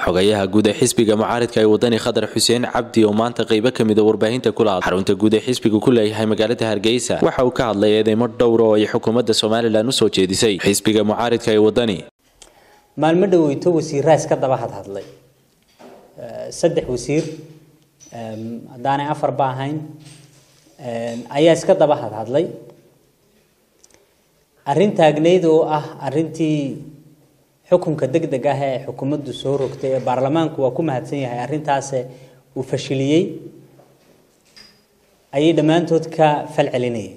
xogayaha guud ee xisbiga mucaaridka ee wadani khadar xuseen cabdi oo maanta qeybo kamida warbaahinta kula hadlay xarunta guud ee xisbiga ku leeyahay magaalada hargeysa waxa uu ka hadlay eedeymo dhowra oo ay xukuumadda somalilan usoo jeedisay xisbiga mucaaridka ee wadani maalmo dhaweyto wasiiraa iska daba hadhadlay saddex wasiir haddaanay afarba ahayn ayaa iska daba hadhadlay arrin taagneyd oo ah arrintii xukunka deg deg ah ee xukuumaddu soo rogtay ee baarlamaanku waa ku mahadsan yahay arrintaas uu fashiliyey ayay dhammaantood ka fal celinayeen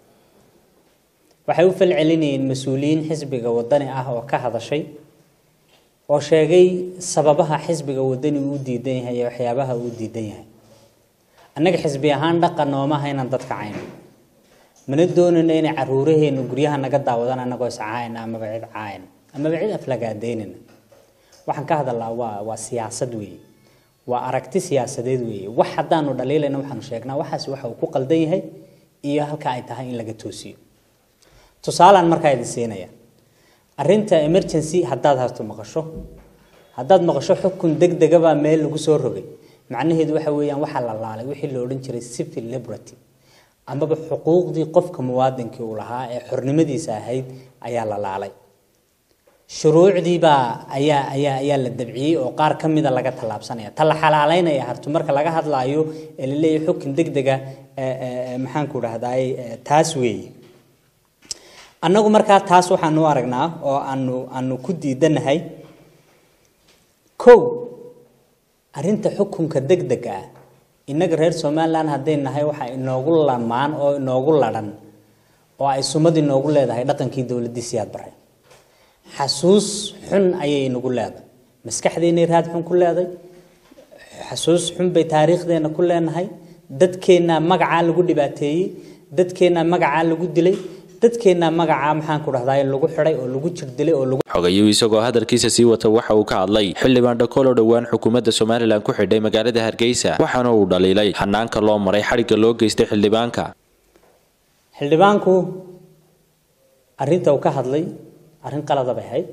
waxay u fal celinayeen mas-uuliyiin xisbiga wadani ah oo ka hadashay oo sheegay sababaha xisbiga wadani uu diidan yahay iyo waxyaabaha uu diidan yahay annaga xisbi ahaan dhaqan noomaha inaan dadka cayno mana doonayno inay caruuraheenu guryaha naga daawadaan annagoo iscaayna amaba cid caayna amaba cid aflagaadeynana waxaan ka hadalnaa waa waa siyaasad weeye waa aragti siyaasadeed weeye wax haddaanu dhaliilayna waxaanu sheegnaa waxaasi waxa uu ku qaldan yahay iyo halka ay tahay in laga toosiyo tusaalaan markaa idin siinaya arrinta emergency haddaad harto maqasho haddaad maqasho xukun deg degabaa meel lagu soo rogay macnaheedu waxa weeyaan waxaa la laalay wixii la odhan jiray civil liberty amaba xuquuqdii qofka muwaadinkii uu lahaa ee xornimadiisa ahayd ayaa la laalay shuruucdiibaa ayaa ayaa ayaa la dabciyey oo qaar ka mida laga tallaabsanaya ta la xalaaleynaya hartu marka laga hadlaayo ee la leeyahay xukun deg dega maxaanku dhahdaay taas weeye annagu markaa taas waxaanu u aragnaa oo aanu aanu ku diidanahay kow arrinta xukunka deg dega ah innaga reer somalilan hadday nahay waxaa inoogu lamaan oo inoogu ladhan oo ay sumad inoogu leedahay dhaqankii dowladdii siyaad baray xasuus xun ayay inagu leedahay maskaxdeennay raad xun ku leeday xasuus xun bay taariikhdeena ku leenahay dadkeennaa magacaa lagu dhibaateeyey dadkeennaa magacaa lagu dilay dadkeennaa magacaa maxaan ku dhahdaa lagu xidhay oo lagu jirdilay oo lagu xogayuu isagoo hadalkiisa sii wata waxa uu ka hadlay xildhibaan dhakool oo dhowaan xukuumadda somalilan ku xidhay magaalada hargeysa waxaana uu dhaliilay xanaanka loo maray xadhigga loo geystay xildhibaanka xildhibaanku arrinta uu ka hadlay arrin qalada bay ahayd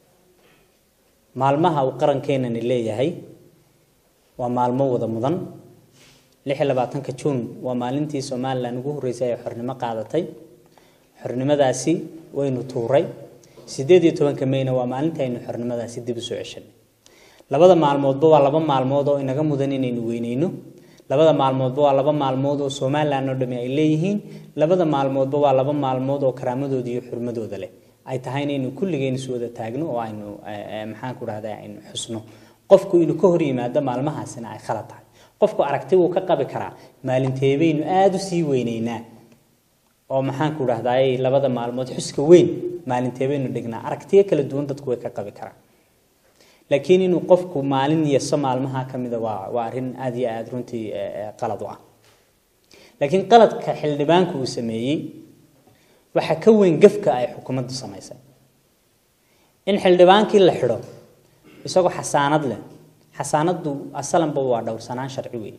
maalmaha uu qarankeenani leeyahay waa maalmo wada mudan lix iyo labaatanka juun waa maalintii somalilan ugu horreysay ay xornimo qaadatay xornimadaasi waynu tuuray sideed iyo tobanka mayna waa maalintii aynu xornimadaasi dib u soo ceshanay labada maalmoodba waa laba maalmood oo inaga mudan inaynu weyneyno labada maalmoodba waa laba maalmood oo somalilan oo dhami ay leeyihiin labada maalmoodba waa laba maalmood oo karaamadooda iyo xurmadooda leh ay tahay inaynu kulligeen isu wada taagno oo aynu maxaan ku dhahdaa aynu xusno qofku inuu ka hor yimaado maalmahaasina ay khalad tahay qofku aragti wuu ka qabi karaa maalinteebaynu aada u sii weyneynaa oo maxaan ku dhahdaay labada maalmood xuska weyn maalinteebaynu dhignaa aragtiyo kala duwan dadku way ka qabi karaan laakiin inuu qofku maalin yeso maalmaha ka mida waa waa arrin aada iyo aada runtii qalad u ah laakiin qaladka xildhibaanku uu sameeyey waxaa ka weyn gafka ay xukuumaddu samaysay in xildhibaankii la xidho isagoo xasaanad leh xasaanaddu asalanba waa dhowrsanaan sharci weyn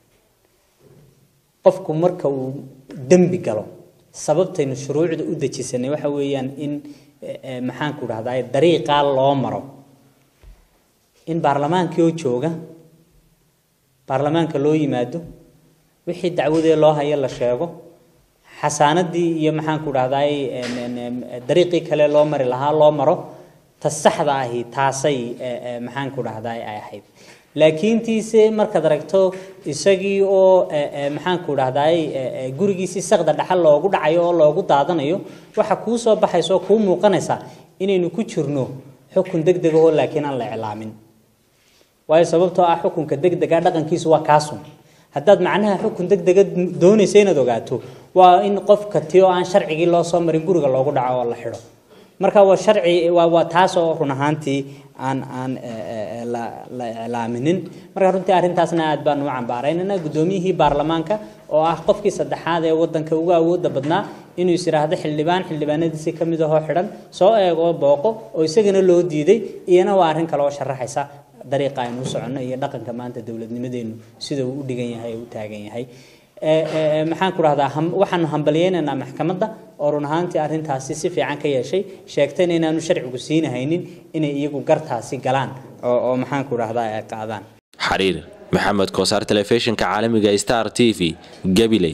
qofku marka uu dembi galo sababtaynu shuruucda u dejisanay waxa weeyaan in maxaan ku dhahdaa dariiqaa loo maro in baarlamaankii oo jooga baarlamaanka loo yimaado wixii dacwadee loo hayo la sheego xasaanadii iyo maxaan ku dhahdaay dariiqii kale loo mari lahaa loo maro ta saxda ahi taasay maxaan ku dhahdaay ay ahayd laakiin tiise markaad aragto isagii oo maxaan ku dhahdaay gurigiisii saqda dhaxal loogu dhacayo oo loogu daadanayo waxa kuu soo baxaysa oo kuu muuqanaysa inaynu ku jirno xukun deg dega oo laakiin aan la iclaamin waayo sababtoo ah xukunka deg dega dhaqankiisu waa kaasun haddaad macnaha xukun deg dega doonaysa inaad ogaato waa in qofka ti oo aan sharcigii loo soo marin guriga loogu dhaco oo la xidho marka waa sharci waa waa taas oo run ahaantii aan aan la la iclaaminin marka runtii arrintaasna aad baan u cambaaraynana guddoomiyihii baarlamaanka oo ah qofkii saddexaad ee waddanka ugu awoodda badnaa inuu is yidhaahdo xildhibaan xildhibaanadiisii ka mid ahoo xidhan soo eeg oo booqo oo isagana loo diiday iyana waa arrin kale oo sharaxaysa dariiqa aynu u soconno iyo dhaqanka maanta dowladnimadeenu sida uu u dhigan yahay ee u taagan yahay maxaan ku rahdaa waxaanu hambalyeynaynaa maxkamadda oo run ahaantii arrintaasi si fiican ka yeeshay sheegtayna inaanu sharcigu siinahaynin inay iyagu gartaasi galaan oo maxaan ku rahdaa ay qaadaan xariir maxamed koosaar telefishinka caalamiga star t v gabiley